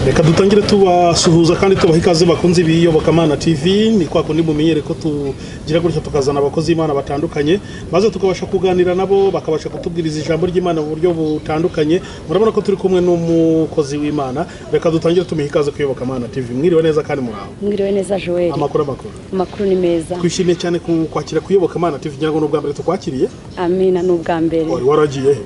reka dutangire tubasuhuza kandi tubaha ikaze bakunze ibiyobokamana tv ni kwa kundi mumenyere ko tugira gutya tukazana abakozi b'imana batandukanye maze tukabasha kuganira nabo bakabasha kutubwiriza ijambo ry'imana mu buryo butandukanye murabona ko turi kumwe n'umukozi w'imana reka dutangire tumuhe ikaze kuyobokamana tv mwiriwe neza kandi muraho mwiriwe neza joel amakuru amakuru amakuru ni meza twishimiye cyane ku- kwakira kuyobokamana tv ngira ngo ni ubwa mbere tukwakiriye amina ni ubwa mbere wari waragiye he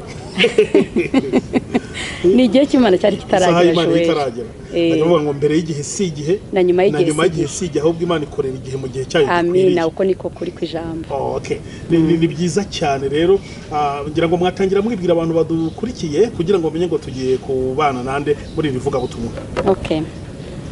ni igihe cy'imana cyari isaha kitaragera y'imana joel itaragera Eh. Ndagira ngo ngo mbere y'igihe si igihe Na nyuma y'igihe si si igihe ahubwo imana ikorera igihe mu gihe cyayo amina uko niko kuri ku ijambo Oh, okay. Ni- ni, ni byiza cyane rero ah, ngira ngo mwatangira mwibwira abantu badukurikiye kugira ngo bamenye ngo tugiye kubana nande muri iri vugabutumwa okay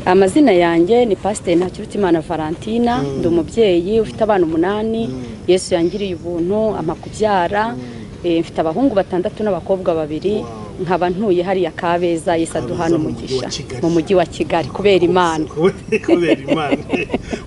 amazina yanjye ni pasiteri ntakirutimana valentina ndi umubyeyi ufite abana umunani yesu yangiriye ubuntu ama kubyara Eh, mfite abahungu batandatu n'abakobwa babiri Wow. nkaba ntuye hariya kabeza yesu Kabeza aduhana mu mujyi wa umugisha Kigali. mu mujyi wa kigali kubera imana kubera imana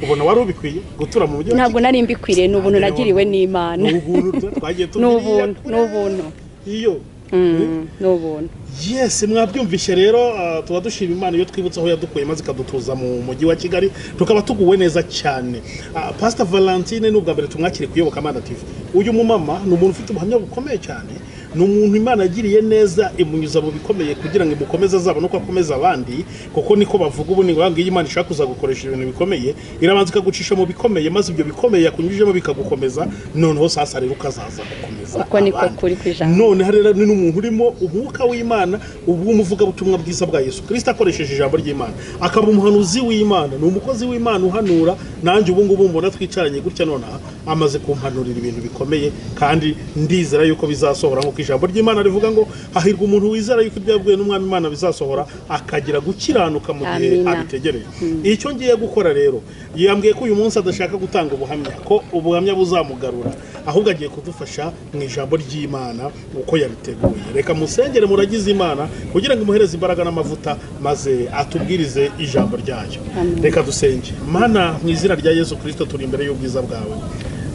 ubona wari ubikwiye gutura mu mujyi wa ntabwo nari mbikwiriye ni ubuntu nagiriwe n'imana Kigali. Ni ubuntu twagiye ni tubwiriye ubuntu kure. ni ubuntu iyo Mm, ni ubuntu yes mwabyumvise rero ah, tuba dushima imana iyo twibutse aho yadukuye maze ikadutuza mu mujyi wa kigali tukaba tuguwe neza cyane Ah, pastor valentine ni ubwa mbere tumwakire kuyoboka amana tv uyu mumama ni umuntu ufite ubuhamya bukomeye cyane ni umuntu imana yagiriye neza imunyuza mu bikomeye kugira ngo imukomeze azabone uko akomeza abandi kuko niko bavuga ubu ni ngombwa ngo iyo imana ishaka kuzagukoresha ibintu bikomeye irabanza ikagucisha mu bikomeye maze ibyo bikomeye yakunyujijemo bikagukomeza noneho sasa rero ukazaza gukomeza Uko niko abandi. kuri ku ijambo. none hari rero ni n'umuntu urimo umwuka w'imana ubw'umuvugabutumwa bwiza bwa yesu kirisita akoresheje ijambo ry'imana akaba umuhanuzi w'imana ni umukozi w'imana uhanura nanjye ubu ngubu mbona twicaranye gutya nonaha amaze kumpanurira ibintu bikomeye kandi ndizera yuko bizasohora nk'uko ijambo ry'imana rivuga ngo hahirwa umuntu wizera yuko ibyo yabwiwe n'umwami imana bizasohora akagira gukiranuka mu gihe Amina. abitegereje ategereje icyo ngiye gukora rero yambwiye ko uyu munsi adashaka gutanga ubuhamya ko ubuhamya buzamugarura ahubwo agiye kudufasha mu ijambo ry'imana uko yabiteguye reka musengere muragize imana kugira ngo imuhereze imbaraga n'amavuta maze atubwirize ijambo ryayo Amen. reka dusenge mana mu izina rya yesu kirisito turi imbere y'ubwiza bwawe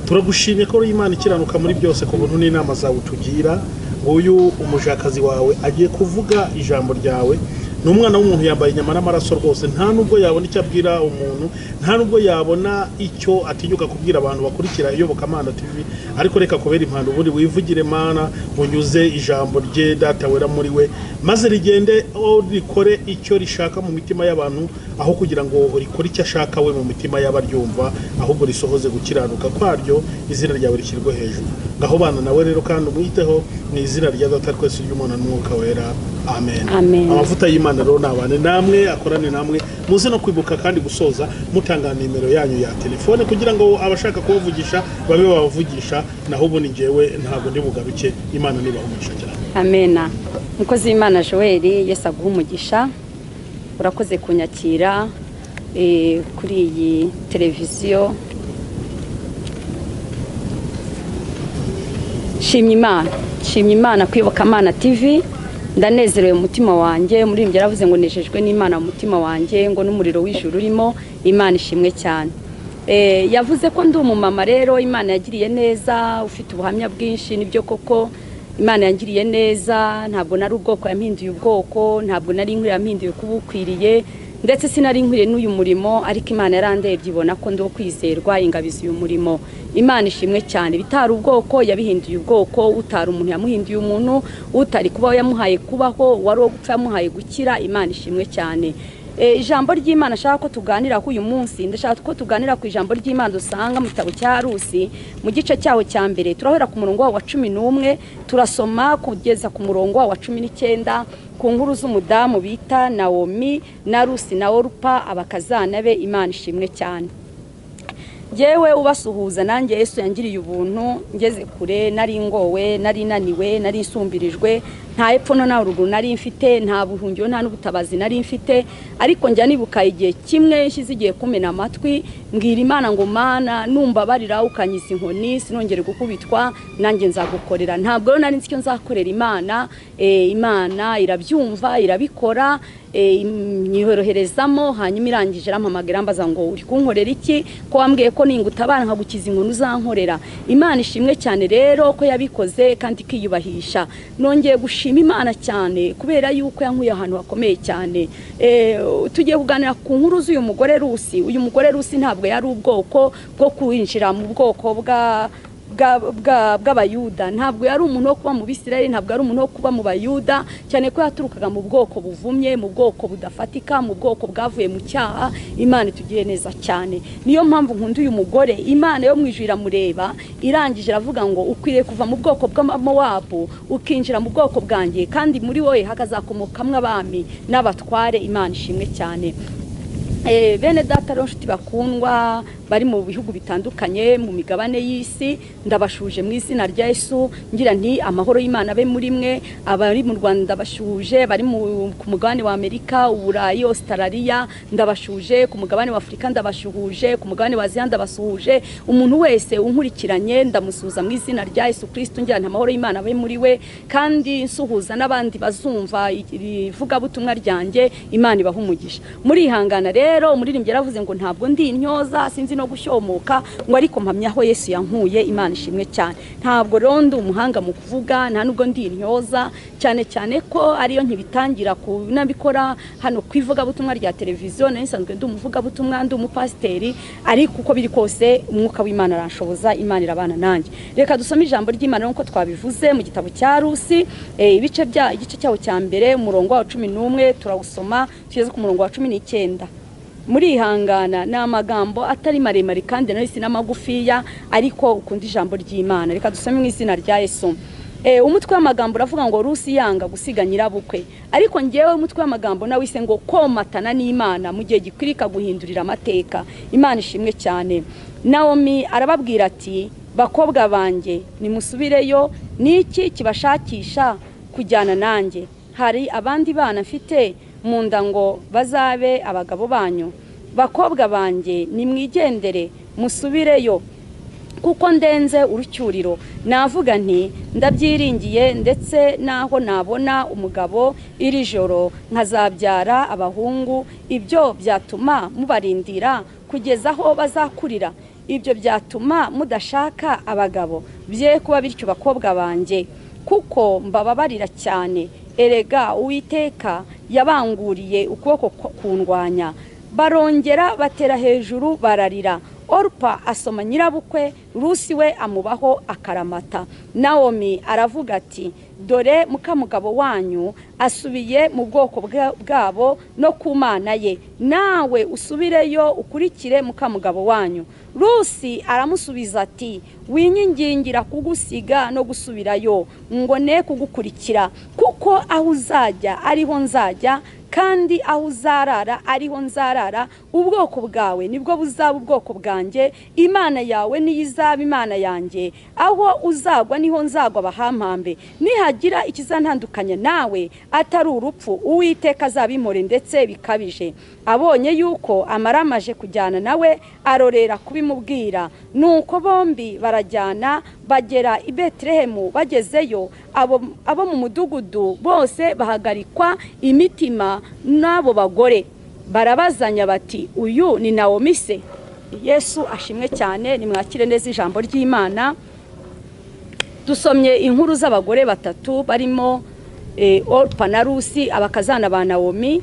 turagushimye ko uri imana ikiranuka muri byose ku buntu n'inama zawe utugira uyu umujakazi wawe agiye kuvuga ijambo ryawe ni umwana w'umuntu yambaye inyama n'amaraso rwose nta nubwo yabona icyo abwira umuntu nta nubwo yabona icyo atinyuka kubwira abantu bakurikira iyobokamana tv ariko reka kubera impano ubundi wivugire mana unyuze ijambo rye data wera muri we maze rigende o rikore icyo rishaka mu mitima y'abantu aho kugira ngo rikore icyo ashaka we mu mitima y'abaryumva ahubwo risohoze gukiranuka kwaryo izina ryawe rishyirwe hejuru ngaho bana nawe rero kandi umwiteho ni izina rya data twese ry'umwana n'umwuka wera amen Amen. amavuta y'imana rero nabane namwe akorane namwe muze no kwibuka kandi gusoza mutanga nimero yanyu ya telefone kugira ngo abashaka kubavugisha babe babavugisha naho ubundi ngewe ntabwo ndi bugaruke imana nibahumugisha cyane amena umukozi w'imana joel yesu aguha umugisha urakoze kunyakira eh, kuri iyi televiziyo shimye imana shimye imana kwibuka amana tv ndanezerewe mu mutima wanjye umuririmbyi yaravuze ngo nejejwe n'imana mu mutima wanjye ngo n'umuriro w'ijuru urimo imana ishimwe cyane Eh, yavuze ko ndi umumama rero imana yagiriye neza ufite ubuhamya bwinshi nibyo koko imana yangiriye neza ntabwo nari ubwoko yampinduye ubwoko ntabwo nari inkwiriye yampinduye kuba ukwiriye ndetse sinari nkwiriye n'uyu murimo ariko imana yarandebye ibona ko ndi uwo kwizerwa ingabiza uyu murimo imana ishimwe cyane bitari ubwoko yabihinduye ubwoko utari umuntu yamuhinduye umuntu utari kubaho yamuhaye kubaho wari uwo gupfa yamuhaye gukira imana ishimwe cyane Eh, ijambo ry'imana ashaka ko tuganira kuri uyu munsi ndashaka ko tuganira ku ijambo ry'imana dusanga mu gitabo cya rusi mu gice cyaho cya mbere turahera ku murongo wawo wa cumi n'umwe turasoma kugeza ku murongo wawo wa cumi n'icyenda ku nkuru z'umudamu bita nawomi na rusi na orupa abakazana be imana ishimwe cyane yewe ubasuhuza nanjye yesu yangiriye ubuntu ngeze kure nari ngowe nari naniwe nari nsumbirijwe nta epfo no nta ruguru nari mfite nta buhungiro nta n'ubutabazi nari mfite ariko njya nibuka igihe kimwe nshyize igihe kumena amatwi mbwira imana ngo mana numva barira ukanyiza inkoni sinongere gukubitwa nanjye nzagukorera ntabwo rero nari nzi icyo nzakorera imana Eh, imana irabyumva irabikora eh, nyoroherezamo hanyuma irangije irampamagara mbaza ngo uri kunkorera iki ko wambwiye ko ningutabara nkagukiza inkoni uzankorera imana ishimwe cyane rero ko yabikoze kandi ikiyubahisha nongeye gushima nshima imana cyane kubera yuko yankuye ahantu hakomeye cyane Eh, tugiye kuganira ku nkuru z'uyu mugore rusi uyu mugore rusi ntabwo yari ubwoko bwo kwinjira mu bwoko bwa bwa- bwa- bw'abayuda ntabwo yari umuntu wo kuba mu bisirayeli ntabwo yari umuntu wo kuba mu bayuda cyane ko yaturukaga mu bwoko buvumye mu bwoko budafatika mu bwoko bwavuye mu cyaha imana itugiriye neza cyane niyo mpamvu nkunda uyu mugore imana yo mu ijuru iramureba irangije iravuga ngo ukwiriye kuva mu bwoko bw'amawabu ukinjira mu bwoko bwanjye kandi muri wowe hakazakomokamwo abami n'abatware imana ishimwe cyane Eh, bene data rero nshuti bakundwa bari mu bihugu bitandukanye mu migabane y'isi ndabashuje mu izina rya Yesu ngira nti amahoro y'Imana abe muri mwe abari mu Rwanda ndabashuje bari mu- ku mugabane wa Amerika Uburayi Australia ndabashuje ku mugabane wa Afurika ndabashuhuje ku mugabane wa Aziya ndabasuhuje umuntu wese unkurikiranye ndamusuhuza mu izina rya Yesu Kristo ngira nti amahoro y'Imana abe muri we kandi nsuhuza n'abandi bazumva ivugabutumwa ryanjye Imana ibaha umugisha murihangana rero umuririmbyi yaravuze ngo ntabwo ndi intyoza sinzi no gushyomoka ngo ariko mpamya aho yesu yankuye imana ishimwe cyane ntabwo rero ndi umuhanga mu kuvuga nta nubwo ndi intyoza cyane cyane ko ariyo nkibitangira kunabikora hano ku ivugabutumwa rya televiziyo nari nsanzwe ndi umuvugabutumwa ndi umupasiteri ariko uko biri kose umwuka w'imana aranshoboza imana irabana nanjye reka dusome ijambo ry'imana nk'uko twabivuze mu gitabo cya rusi eh, ibice bya igice cyaho cya mbere umurongo wa cumi n'umwe turawusoma tugeze ku murongo wa cumi n'icyenda murihangana ni amagambo atari maremare kandi nayo si n'amagufiya ariko ukunda ijambo ry'imana reka dusome mu izina rya yesu Eh, umutwe w'amagambo uravuga ngo rusi yanga gusiga nyirabukwe ariko ngewe umutwe w'amagambo nawise ngo komatana n'imana mu gihe gikwirika guhindurira amateka imana ishimwe cyane nawomi arababwira ati bakobwa banjye nimusubireyo ni iki kibashakisha kujyana nanjye hari abandi bana mfite mu nda ngo bazabe abagabo banyu bakobwa banjye nimwigendere musubireyo kuko ndenze urucyuriro navuga nti ndabyiringiye ndetse n'aho nabona umugabo iri joro nkazabyara abahungu ibyo byatuma mubarindira kugeza aho bazakurira ibyo byatuma mudashaka abagabo bye kuba bityo bakobwa banjye kuko mbababarira cyane erega uwiteka yabanguriye ukuboko ko- kundwanya barongera batera hejuru bararira orupa asoma nyirabukwe rusi we amubaho akaramata nawomi aravuga ati dore mukamugabo wanyu asubiye mu bwoko bwa- bwabo no ku mana ye nawe usubireyo ukurikire mukamugabo wanyu rusi aramusubiza ati winyigingira kugusiga no gusubirayo ngo ne kugukurikira kuko aho uzajya ariho nzajya kandi aho uzarara ariho nzarara ubwoko bwawe nibwo buzaba ubwoko bwanjye imana yawe niyo izaba imana yanjye aho uzagwa niho nzagwa abahampambe nihagira ikizantandukanya nawe atari urupfu uwiteka azabimore ndetse bikabije abonye yuko amaramaje kujyana nawe arorera kubimubwira nuko bombi barajyana bagera i betelehemu bagezeyo abo abo mu mudugudu bose bahagarikwa imitima n'abo bagore barabazanya bati uyu ni nawomi se yesu ashimwe cyane nimwakire neza ijambo ry'imana dusomye inkuru z'abagore batatu barimo eh, Orpa na Rusi abakazana ba Naomi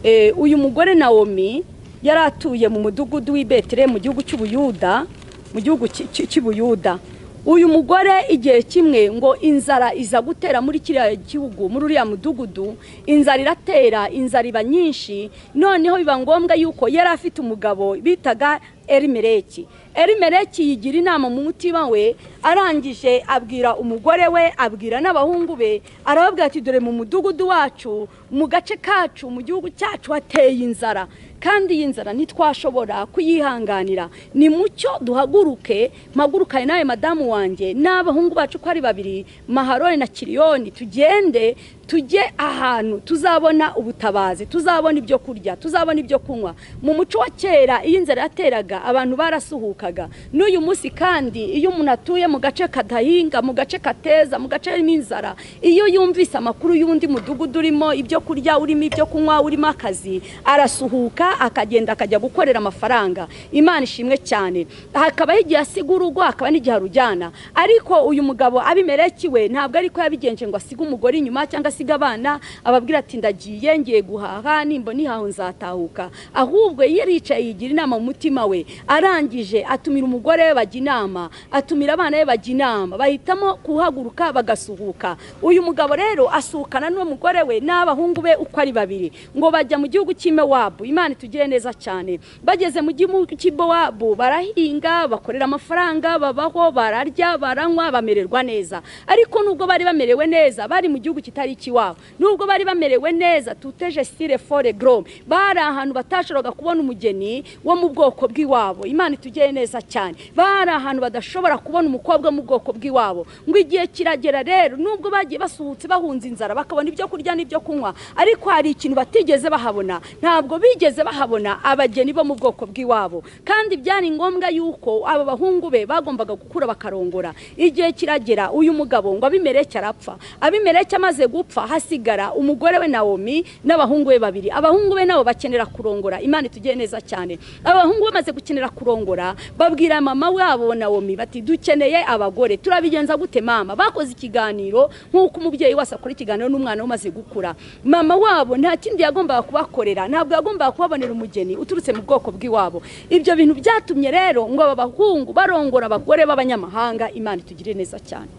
Eh, uyu mugore Naomi yari atuye mu mudugudu w'i Betelehemu mu gihugu cy'Ubuyuda mu gihugu cy- cy- cy'Ubuyuda uyu mugore igihe kimwe ngo inzara iza gutera muri kiriya gihugu muri uriya mudugudu inzara iratera inzara iba nyinshi noneho biba ngombwa yuko yari afite umugabo bitaga Elimeleki Elimeleki yigira inama mu mutima we arangije abwira umugore we abwira n'abahungu be arababwira ati dore mu mudugudu wacu mu gace kacu mu gihugu cyacu hateye inzara kandi iyi nzara ntitwashobora kuyihanganira ni mucyo duhaguruke mpagurukane nawe madamu wanjye n'abahungu bacu uko ari babiri maharoni na kiriyoni tugende tujye ahantu tuzabona ubutabazi tuzabona ibyo kurya tuzabona ibyo kunywa mu muco wa kera iyo inzara yateraga abantu barasuhukaga n'uyu munsi kandi iyo umuntu atuye mu gace kadahinga mu gace kateza mu gace harimo inzara iyo yumvise amakuru y'undi mudugudu urimo ibyo kurya urimo ibyo kunywa urimo akazi arasuhuka akagenda akajya gukorera amafaranga imana ishimwe cyane hakabaho igihe asiga urugo hakaba n'igihe arujyana ariko uyu mugabo abimereki we ntabwo ariko yabigenje ngo asige umugore inyuma cyangwa asige abana ababwira ati ndagiye ngiye guhaha nimba nihaho nzatahuka ahubwo iyo aricaye yigira inama mu mutima we arangije atumira umugore we bajya inama atumira abana be bajya inama bahitamo kuhaguruka bagasuhuka uyu mugabo rero asuhukana n'uwo mugore we n'abahungu be uko ari babiri ngo bajya mu gihugu cy'imewabu imana itugire neza cyane bageze mu gihugu cy'imewabu barahinga bakorera amafaranga babaho bararya baranywa bamererwa neza ariko nubwo bari bamerewe neza bari mu gihugu kitari ikiwabo nubwo bari bamerewe neza tuteje sire fore gorome bari ahantu batashoboraga kubona umugeni wo mu bwoko bw'iwabo imana itugire neza cyane bari ahantu badashobora kubona umukobwa wo mu bwoko bw'iwabo ngo igihe kiragera rero nubwo bagiye basuhutse bahunze inzara bakabona ibyo kurya n'ibyo kunywa ariko hari ikintu batigeze bahabona ntabwo bigeze bahabona abageni bo mu bwoko bw'iwabo kandi byari ngombwa yuko aba bahungu be bagombaga gukura bakarongora igihe kiragera uyu mugabo ngo abimereke arapfa abimereke amaze gupfa hasigara umugore we nawomi n'abahungu be babiri abahungu be nabo bakenera kurongora imana itugire neza cyane abahungu bamaze gukenera kurongora babwira mama wabo nawomi bati dukeneye abagore turabigenza gute mama bakoze ikiganiro nk'uko umubyeyi wese akora ikiganiro n'umwana we umaze gukura mama wabo nta kindi yagombaga kubakorera ntabwo yagombaga kubabonera umugeni uturutse mu bwoko bw'iwabo ibyo bintu byatumye rero ngo aba bahungu barongora abagore b'abanyamahanga imana itugire neza cyane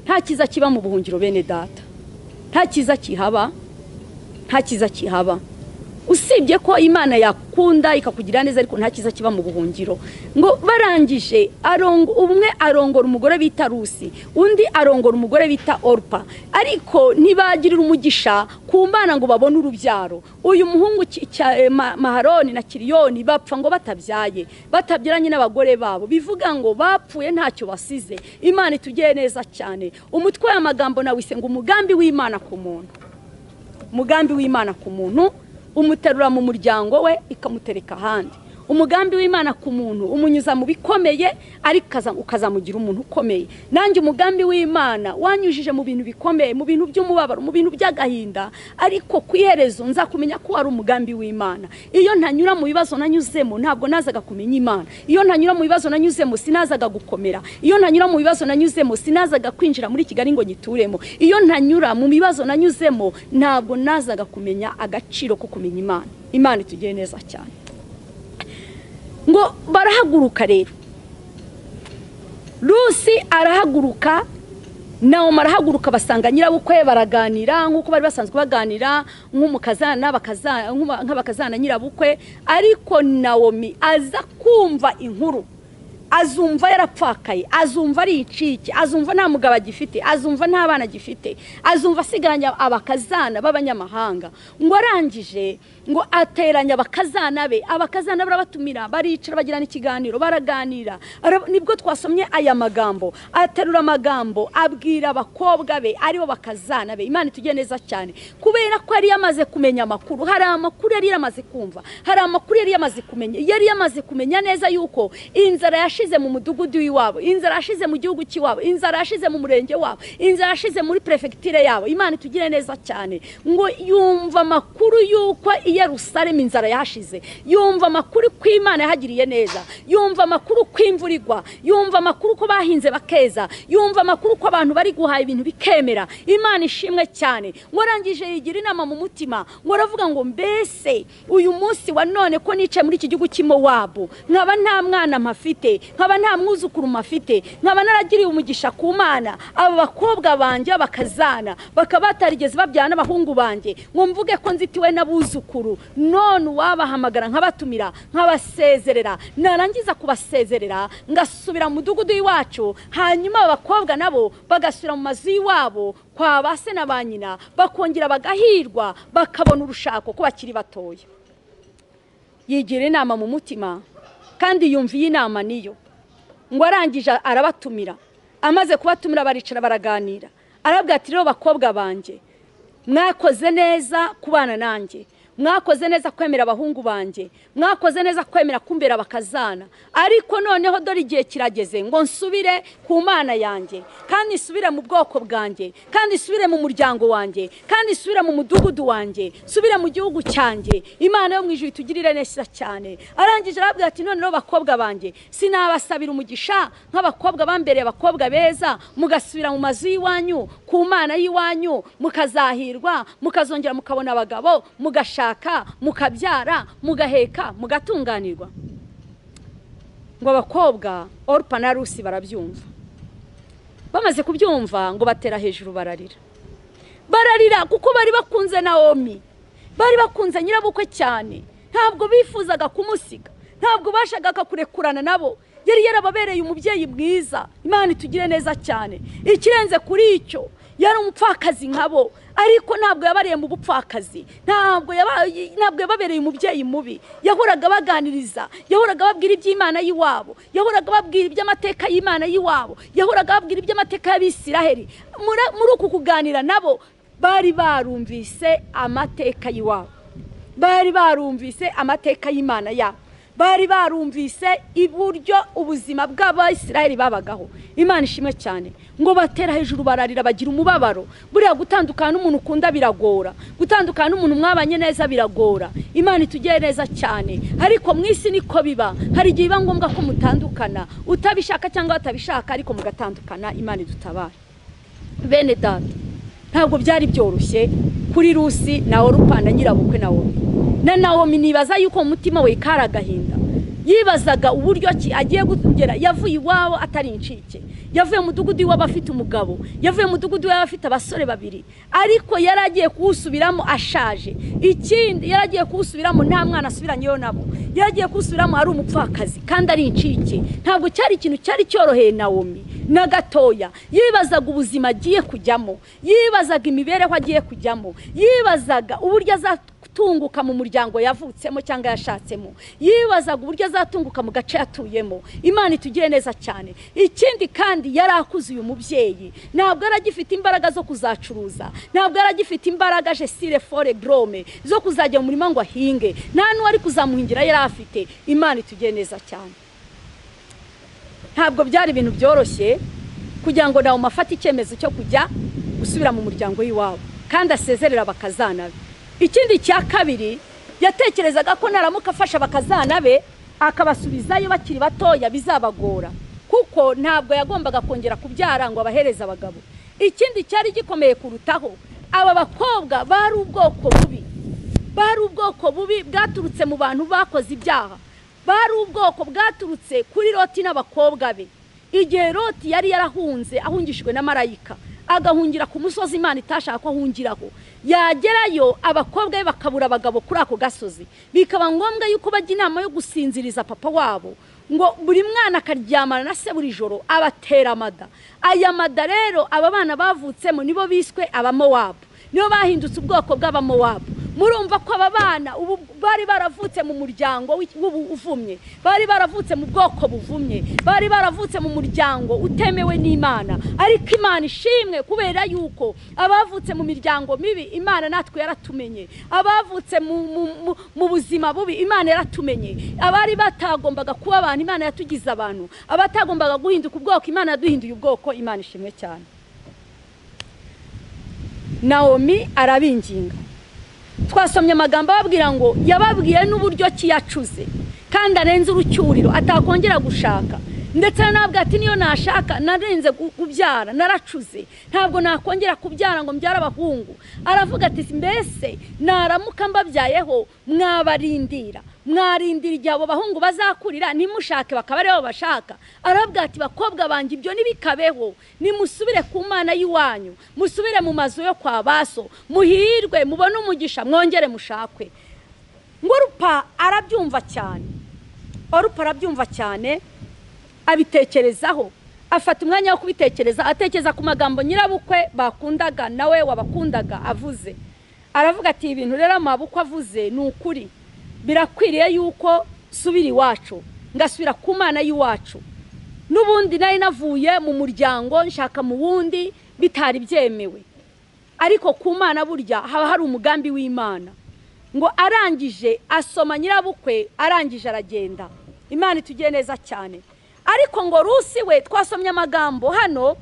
nta cyiza kiba mu buhungiro bene data nta cyiza kihaba nta cyiza kihaba usibye ko imana yakunda ikakugira neza ariko nta cyiza kiba mu buhungiro ngo barangije umwe arongora umugore bita rusi undi arongora umugore bita orupa ariko ntibagirira umugisha ku mbana ngo babone urubyaro uyu muhungu maharoni na kiriyoni bapfa ngo batabyaye batabyaranye n'abagore babo bivuga ngo bapfuye ntacyo basize imana itugire neza cyane umutwe w'amagambo nawe ngo umugambi w'imana ku muntu umugambi w'imana ku muntu umuterura mu muryango we ikamutereka ahandi umugambi w'imana ku muntu umunyuza mu bikomeye ariko ukazamugira umuntu ukomeye nanjye umugambi w'imana wanyujije mu bintu bikomeye mu bintu by'umubabaro mu bintu by'agahinda ariko ku iherezo nzakumenya ko wari umugambi w'imana iyo ntanyura mu bibazo nanyuzemo ntabwo nazaga kumenya imana iyo ntanyura mu bibazo nanyuzemo sinazaga gukomera iyo ntanyura mu bibazo nanyuzemo sinazaga kwinjira muri kigali ngo nyituremo iyo ntanyura mu bibazo nanyuzemo ntabwo nazaga kumenya agaciro ko kumenya imana imana itugire neza cyane ngo barahaguruka rero rusi arahaguruka nawe arahaguruka basanga nyirabukwe baraganira nk'uko bari basanzwe baganira nk'abakazana nyirabukwe ariko nawomi aza kumva inkuru azumva yarapfakaye azumva ari incike azumva nta mugabo agifite azumva nta bana agifite azumva asigaranye abakazana b'abanyamahanga ngo arangije ngo ateranye abakazana be abakazana barabatumira baricara bagirana ikiganiro baraganira nibwo twasomye aya magambo aterura amagambo abwira abakobwa be aribo bakazana be imana itugire neza cyane kubera ko yari yamaze kumenya amakuru hari amakuru yari yamaze kumva hari amakuru yari yamaze kumenya yari yamaze kumenya neza yuko inzara yashize mu mudugudu w'iwabo inzara yashize mu gihugu cy'iwabo inzara yashize mu murenge wabo inzara yashize muri perefegitire yabo imana itugire neza cyane ngo yumva amakuru y'uko i Yerusalemu inzara yashize yumva amakuru ko imana yahagiriye neza yumva amakuru ko imvura igwa yumva amakuru ko bahinze bakeza yumva amakuru ko abantu bari guhaha ibintu bikemera imana ishimwe cyane ngo arangije yigira inama mu mutima ngo aravuga ngo mbese uyu munsi wa none ko nicaye muri iki gihugu cy'imowabu nkaba nta mwana mpafite nkaba nta mwuzukuru mafite nkaba naragiriye umugisha ku mana aba bakobwa banjye bakazana bakaba batarigeze babyara n'abahungu banjye ngo mvuge ko nzitiwe n'abuzukuru none uwabahamagara nkabatumira nkabasezerera narangiza kubasezerera ngasubira mu mudugudu w'iwacu hanyuma abakobwa nabo bagasubira mu mazu y'iwabo kwa ba se na ba nyina bakongera bagahirwa bakabona urushako ko bakiri batoya yigira inama mu mutima kandi yumva iyi nama niyo ngo arangije arabatumira amaze kubatumira baricara baraganira arabwira ati rero bakobwa banjye mwakoze neza kubana nanjye mwakoze neza kwemera abahungu banjye mwakoze neza kwemera kumbera abakazana ariko noneho dore igihe kirageze ngo nsubire ku mana yanjye kandi nsubire mu bwoko bwanjye kandi nsubire mu muryango wanjye kandi nsubire mu mudugudu wanjye nsubire mu gihugu cyanjye imana yo mu ijuru itugirire neza cyane arangije arabwira ati noneho bakobwa banjye sinabasabira umugisha nk'abakobwa bambereye abakobwa beza mugasubira mu mazu y'iwanyu ku mana y'iwanyu mukazahirwa mukazongera mukabona abagabo mugashaka mukabyara mugaheka mugatunganirwa ngo abakobwa orupa na rusi barabyumva bamaze kubyumva ngo batera hejuru bararira bararira kuko bari bakunze na omi bari bakunze nyirabukwe cyane ntabwo bifuzaga kumusiga ntabwo bashakaga kurekurana nabo yari yarababereye umubyeyi mwiza imana itugire neza cyane ikirenze kuri icyo yari umupfakazi nkabo ariko ntabwo yabariye mu bupfakazi ntabwo yababereye umubyeyi mubi yahoraga baganiriza yahoraga babwira iby'imana y'iwabo yahoraga babwira iby'amateka y'imana y'iwabo yahoraga babwira iby'amateka y'abisiraheri muri uku kuganira nabo bari barumvise amateka y'iwabo bari barumvise amateka y'imana yabo bari barumvise iburyo ubuzima bw'abayisiraheli babagaho imana ishimwe cyane ngo batera hejuru bararira bagira umubabaro buriya gutandukana n'umuntu ukunda biragora gutandukana n'umuntu mwabanye neza biragora imana itugire neza cyane ariko mu isi niko biba hari igihe biba ngombwa ko mutandukana utabishaka cyangwa batabishaka ariko mugatandukana imana idutabare bene data ntabwo byari byoroshye kuri rusi na orupa na nyirabukwe na wowe na nawomi nibaza yuko umutima we kari agahinda yibazaga uburyo ki agiye kugera yavuye iwabo atari incike yavuye mu mudugudu iwabo afite umugabo yavuye mu mudugudu iwabo afite abasore babiri ariko yari agiye kuwusubiramo ashaje ikindi yari agiye kuwusubiramo nta mwana asubiranyeyo nabo yari agiye kuwusubiramo ari umupfakazi kandi ari incike ntabwo cyari ikintu cyari cyoroheye nawomi na gatoya yibazaga ubuzima agiye kujyamo yibazaga imibereho agiye kujyamo yibazaga uburyo azatwara atunguka mu muryango yavutsemo cyangwa yashatsemo yibazaga uburyo azatunguka mu gace yatuyemo imana itugire neza cyane ikindi kandi yari akuze uyu mubyeyi ntabwo yari agifite imbaraga zo kuzacuruza ntabwo yari agifite imbaraga jesire fore gorome zo kuzajya mu murima ngo ahinge nta n'uwari kuzamuhingira yari afite imana itugire neza cyane ntabwo byari ibintu byoroshye kugira ngo nawe umafate icyemezo cyo kujya gusubira mu muryango w'iwabo kandi asezerera bakazana be ikindi cya kabiri yatekerezaga ko naramuka afasha bakazana be akabasubizayo bakiri batoya bizabagora kuko ntabwo yagombaga kongera kubyara ngo abahereze abagabo ikindi cyari gikomeye kurutaho aba bakobwa bari ubwoko bubi bari ubwoko bubi bwaturutse mu bantu bakoze ibyaha bari ubwoko bwaturutse kuri loti n'abakobwa be igihe loti yari yarahunze ahungishijwe na marayika agahungira ku musozi imana itashaka ko ahungiraho yagerayo abakobwa be bakabura abagabo kuri ako gasozi bikaba ngombwa yuko bajya inama yo gusinziriza papa wabo ngo buri mwana akaryamana na se buri joro abatera amada aya mada rero aba bana bavutsemo nibo biswe abamowabu nibo bahindutse ubwoko bw'abamowabu murumva ko aba bana ubu bari baravutse mu muryango uvumye bari baravutse mu bwoko buvumye bari baravutse mu muryango utemewe n'imana ariko imana ishimwe kubera yuko abavutse mu miryango mibi imana natwe yaratumenye abavutse mu buzima bubi imana yaratumenye abari batagombaga kuba abantu imana yatugize abantu abatagombaga guhinduka ubwoko imana yaduhinduye ubwoko imana ishimwe cyane nawomi arabinginga twasomye amagambo ababwira ngo yababwiye n'uburyo ki yacuze kandi arenze urucyuriro atakongera gushaka ndetse ntabwo ati niyo nashaka narenze kubyara naracuze ntabwo nakongera kubyara ngo mbyare abahungu aravuga ati mbese naramuka mbabyayeho mwabarindira mwarindira igihe abo bahungu bazakurira ntimushake bakaba aribo bashaka arabwira ati bakobwa banjye ibyo ntibikabeho nimusubire ku mana y'iwanyu musubire mu mazu yo kwa baso muhirwe mubone umugisha mwongere mushakwe ngo rupa arabyumva cyane orupa arabyumva cyane abitekerezaho afata umwanya wo kubitekereza atekereza ku magambo nyirabukwe bakundaga nawe wabakundaga avuze aravuga ati ibintu rero amabukwe avuze ni ukuri birakwiriye yuko subira iwacu ngasubira ku mana y'iwacu n'ubundi nari navuye mu muryango nshaka mu wundi bitari byemewe ariko ku mana burya haba hari umugambi w'imana ngo arangije asoma nyirabukwe arangije aragenda imana itugiye neza cyane ariko ngo rusi we twasomye amagambo hano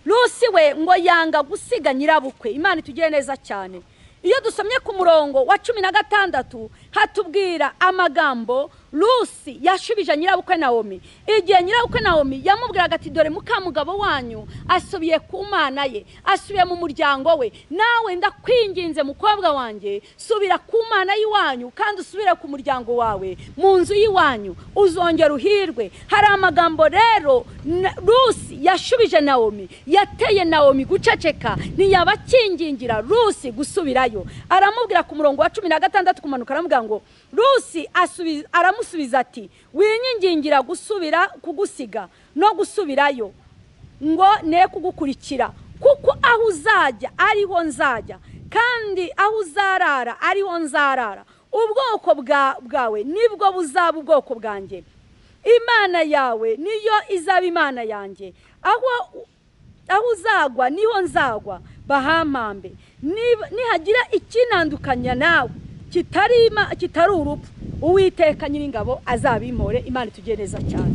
rusi we ngo yanga gusiga nyirabukwe imana itugiye neza cyane iyo dusomye ku murongo wa cumi na gatandatu hatubwira amagambo rusi yashubije nyirabukwe nawomi igihe nyirabukwe nawomi yamubwiraga ati dore mukamugabo wanyu asubiye ku mana ye asubiye mu muryango we nawe ndakwinginze mukobwa wanjye subira ku mana y'iwanyu kandi usubire ku muryango wawe mu nzu y'iwanyu uzongera uhirwe hari amagambo rero na- rusi yashubije nawomi yateye nawomi guceceka ntiyabakingingira rusi gusubirayo aramubwira ku murongo wa cumi na gatandatu kumanuka aramubwira ngo rusi asubi- aramusubiza ati winyigingira gusubira kugusiga no gusubirayo ngo ne kugukurikira kuko aho uzajya ariho nzajya kandi aho uzarara ariho nzarara ubwoko bwa- bwawe nibwo buzaba ubwoko bwanjye imana yawe niyo izaba imana yanjye aho aho uzagwa niho nzagwa bahampambe Niba- nihagira ikinandukanya nawe kitari ima- kitari urupfu uwiteka nyiringabo azabimpore imana itugiye neza cyane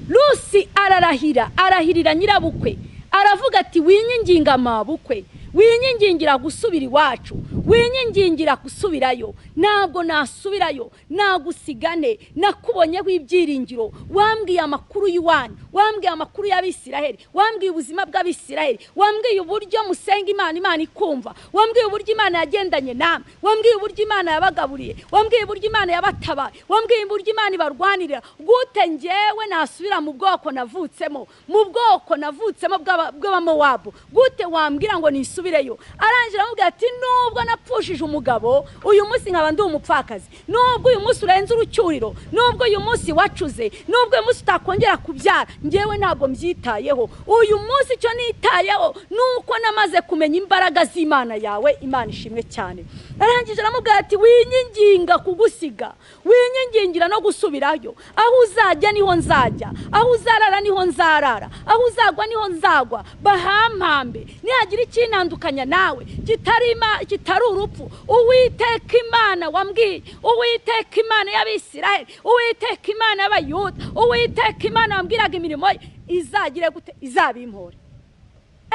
rusi ararahira arahirira nyirabukwe aravuga ati winyinginga amabukwe winyingingira gusubira iwacu winyingingira gusubirayo ntabwo nasubirayo nagusigane nakubonyeho ibyiringiro wambwiye amakuru y'iwanyu wambwiye amakuru y'abisiraheli wambwiye ubuzima bw'abisiraheli wambwiye uburyo musenga imana imana ikumva wambwiye uburyo imana yagendanye namwe wambwiye uburyo imana yabagaburiye wambwiye uburyo imana yabatabaye wambwiye uburyo imana ibarwanirira gute njyewe nasubira mu bwoko navutsemo mu bwoko navutsemo bw'aba- bw'abamowabu gute wambwira ngo nisubireyo arangira aramubwira ati nubwo napfushije umugabo uyu munsi nkaba ndi umupfakazi nubwo uyu munsi urenze urucyuriro nubwo uyu munsi wacuze nubwo uyu munsi utakongera kubyara njyewe ntabwo mbyitayeho uyu munsi icyo nitayeho ni uko namaze kumenya imbaraga z'imana yawe imana ishimwe cyane arangije aramubwira ati winyinginga kugusiga winyingingira no gusubirayo aho uzajya niho nzajya aho uzarara niho nzarara aho uzagwa niho nzagwa bahampambe nihagira ikinandukanya nawe kitari ima- kitari urupfu uwiteka imana wambwiye uwiteka imana y'abisiraheli uwiteka imana y'abayuda uwiteka imana wambwiraga imirimo ye izagire gute izabimpore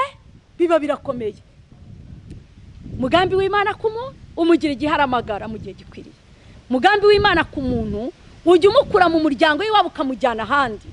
eh biba birakomeye umugambi w'imana ku muntu umugira igihe aramagara mu gihe gikwiriye umugambi w'imana ku muntu ujya umukura mu muryango w'iwabo ukamujyana ahandi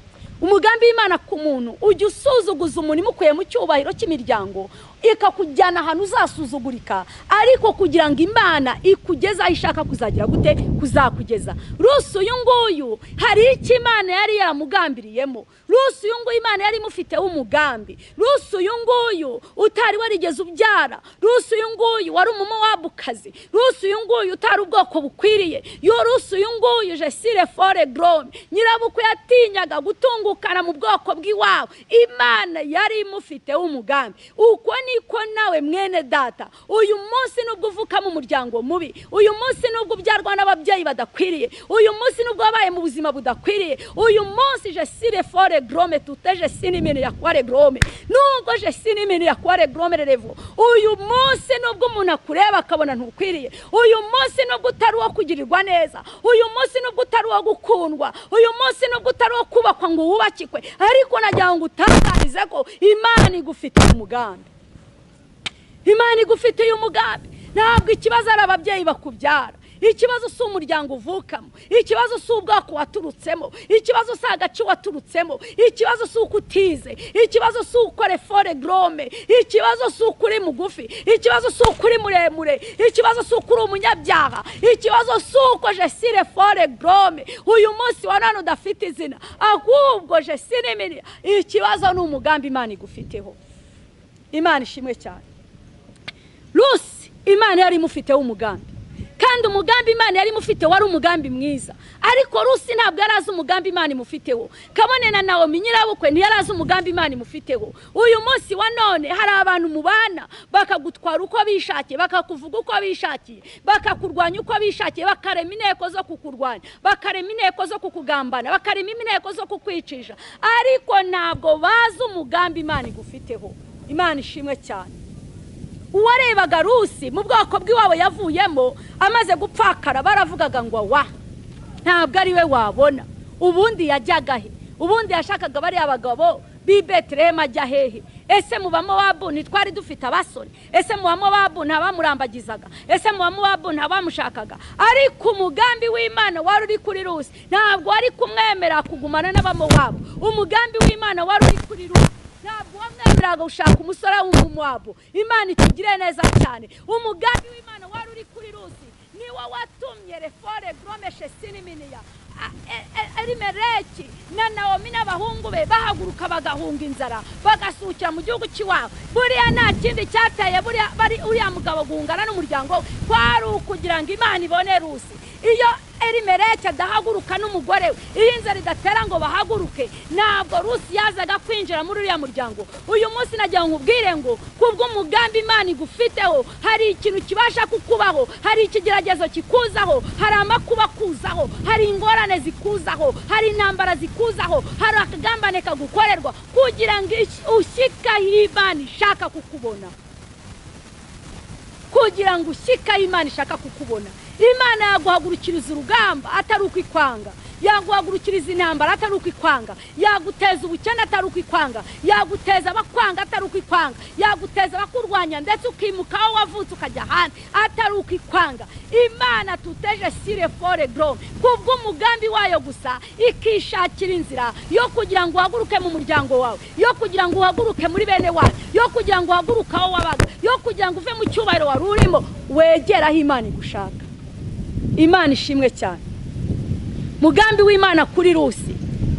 umugambi w'imana ku muntu ujya usuzuguza umuntu imukuye mu cyubahiro cy'imiryango ikakujyana ahantu uzasuzugurika ariko kugira ngo imana ikugeze aho ishaka kuzagira gute kuzakugeza rusi uyu nguyu hari icyo imana yari yaramugambiriyemo rusi uyu nguyu imana yari imufiteho umugambi rusi uyu nguyu utari warigeze ubyara rusi uyu nguyu wari umumowabukazi rusi uyu nguyu utari ubwoko bukwiriye yo rusi uyu nguyu jesire fore gorome nyirabukwe yatinyaga gutungukana mu bwoko bw'iwabo imana yari imufiteho umugambi uko niko nawe mwene data uyu munsi nubwo uvuka mu muryango mubi uyu munsi nubwo ubyarwa n'ababyeyi badakwiriye uyu munsi nubwo wabaye mu buzima budakwiriye uyu munsi jesire fore gorome tute jesine imene ya kware gorome nubwo jesine imene ya kware gorome rerevo uyu munsi nubwo umuntu akureba akabona ntukwiriye uyu munsi nubwo utari uwo kugirirwa neza uyu munsi nubwo utari uwo gukundwa uyu munsi nubwo utari uwo kubakwa ngo wubakikwe ariko nagira ngo utangarize ko imana igufitiye umugambi imana igufitiye umugambi ntabwo ikibazo ari ababyeyi bakubyara ikibazo si umuryango uvukamo ikibazo si ubwoko waturutsemo ikibazo si agace waturutsemo ikibazo si uko utize ikibazo si uko refore gorome ikibazo si uko uri mugufi ikibazo si uko uri muremure ikibazo si uko uri umunyabyaha ikibazo si uko jesire fore gorome uyu munsi wa none udafite izina ahubwo jesire mini ikibazo ni umugambi imana igufiteho imana ishimwe cyane rusi imana yari imufiteho umugambi kandi umugambi imana yari imufiteho wari umugambi mwiza ariko rusi ntabwo yari azi umugambi imana imufiteho kabone na nawomi nyirabukwe ntiyari azi umugambi imana imufiteho uyu munsi wa none hari abantu mubana bakagutwara uko bishakiye bakakuvuga uko bishakiye bakakurwanya uko bishakiye bakarema inteko zo kukurwanya bakarema inteko zo kukugambana bakarema inteko zo kukwicisha ariko ntabwo bazi umugambi imana igufiteho imana ishimwe cyane uwarebaga rusi mu bwoko bw'iwabo yavuyemo amaze gupfakara baravugaga ngo wa ntabwo ari we wabona ubundi yajyaga he ubundi yashakaga bariya bagabo b'i beterehemu ajya hehe ese mu bamowabu ntitwari dufite abasore ese mu bamowabu nta bamurambagizaga ese mu bamowabu nta bamushakaga ariko umugambi w'imana wari uri kuri rusi ntabwo wari kumwemera kugumana n'abamowabu umugambi w'imana wari uri kuri rusi ntabwo wamwemeraga gushaka umusore w'umumowabu imana itugire neza cyane umugambi w'imana wari uri kuri rusi niwo watumye refore goromeshe siniminiya elimereki na nawomi n'abahungu be bahaguruka bagahunga inzara bagasukira mu gihugu cy'iwabo buriya nta kindi cyateye uriya mugabo guhungana n'umuryango we kwari ukugira ngo imana ibone rusi iyo elimereki adahaguruka n'umugore we iyo inzara idatera ngo bahaguruke ntabwo rusi yazaga kwinjira muri uriya muryango uyu munsi nagira ngo ubwire ngo kubw'umugambi imana igufiteho hari ikintu kibasha kukubaho hari ikigeragezo kikuzaho hari amakuba akuzaho hari ingorane zikuzaho hari intambara zikuzaho hari akagambane kagukorerwa kugira ngo ushyikaho imana ishaka kukubona kugira ngo ushyikaho imana ishaka kukubona imana yaguhagurukiriza urugamba atari ukwikwanga yaguhagurukiriza intambara atari ukwikwanga yaguteza ubukene atari ukwikwanga yaguteza abakwanga atari ukwikwanga yaguteza abakurwanya ndetse ukimuka aho wavutse ukajya ahandi atari ukwikwanga imana tuteje sire fore gorome kubw'umugambi wayo gusa ikishakira inzira yo kugira ngo uhaguruke mu muryango wawe yo kugira ngo uhaguruke muri bene wawe yo kugira ngo uhaguruke aho wabaga yo kugira ngo uve mu cyubahiro wari urimo wegere aho imana igushaka imana ishimwe cyane mugambi w'imana kuri rusi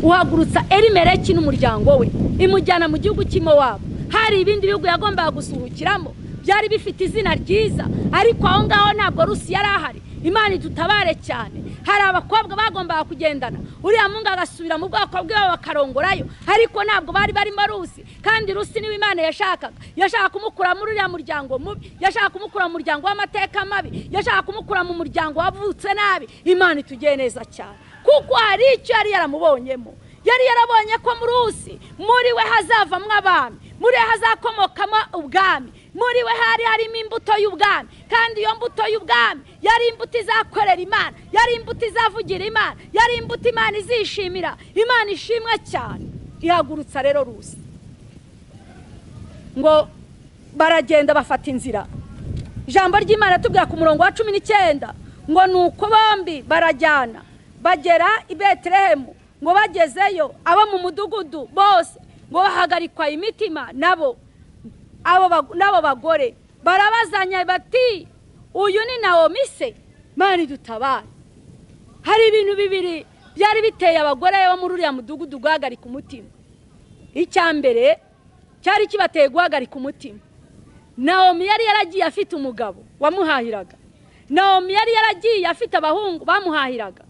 uhagurutsa erimereki n'umuryango we imujyana mu gihugu cy'imo wabo hari ibindi bihugu yagombaga gusuhukiramo byari bifite izina ryiza ariko aho ngaho ntabwo rusi yari ahari imana idutabare cyane hari abakobwa bagombaga kugendana uriya mungu agasubira mu bwoko bw'iwe bakarongorayo ariko ntabwo bari barimo rusi kandi rusi niwe imana yashakaga yashaka kumukura muri uriya muryango mubi yashaka kumukura mu muryango w'amateka mabi yashaka kumukura mu muryango wavutse nabi imana itugiye neza cyane kuko hari icyo yari yaramubonyemo yari yarabonye ko muri rusi muri we hazavamo abami muri we hazakomokamo ubwami muri we hari harimo imbuto y'ubwami kandi iyo mbuto y'ubwami yari imbuto izakorera imana yari imbuto izavugira imana yari imbuto imana izishimira imana ishimwe cyane ihagurutsa rero rusi ngo baragenda bafata inzira ijambo ry'imana tubwira ku murongo wa cumi n'icyenda ngo ni uko bombi barajyana bagera i beterehemu ngo bagezeyo abo mu mudugudu bose ngo bahagarikwa imitima nabo n'abo bagore barabazanya bati uyu ni nawo mise mani dutabare hari ibintu bibiri byari biteye abagore bo muri uriya mudugudu guhagarika umutima icya mbere cyari kibateye guhagarika umutima nawomi yari yaragiye afite umugabo wamuhahiraga nawomi yari yaragiye afite abahungu bamuhahiraga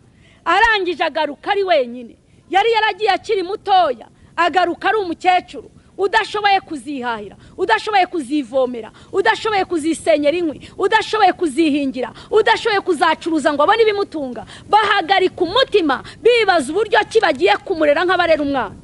arangije agaruka ari wenyine yari yaragiye akiri mutoya agaruka ari umukecuru udashoboye kuzihahira udashoboye kuzivomera udashoboye kuzisenyera inkwi udashoboye kuzihingira udashoboye kuzacuruza ngo abone ibimutunga bahagarika umutima bibaza uburyo ki bagiye kumurera nk'abarera umwana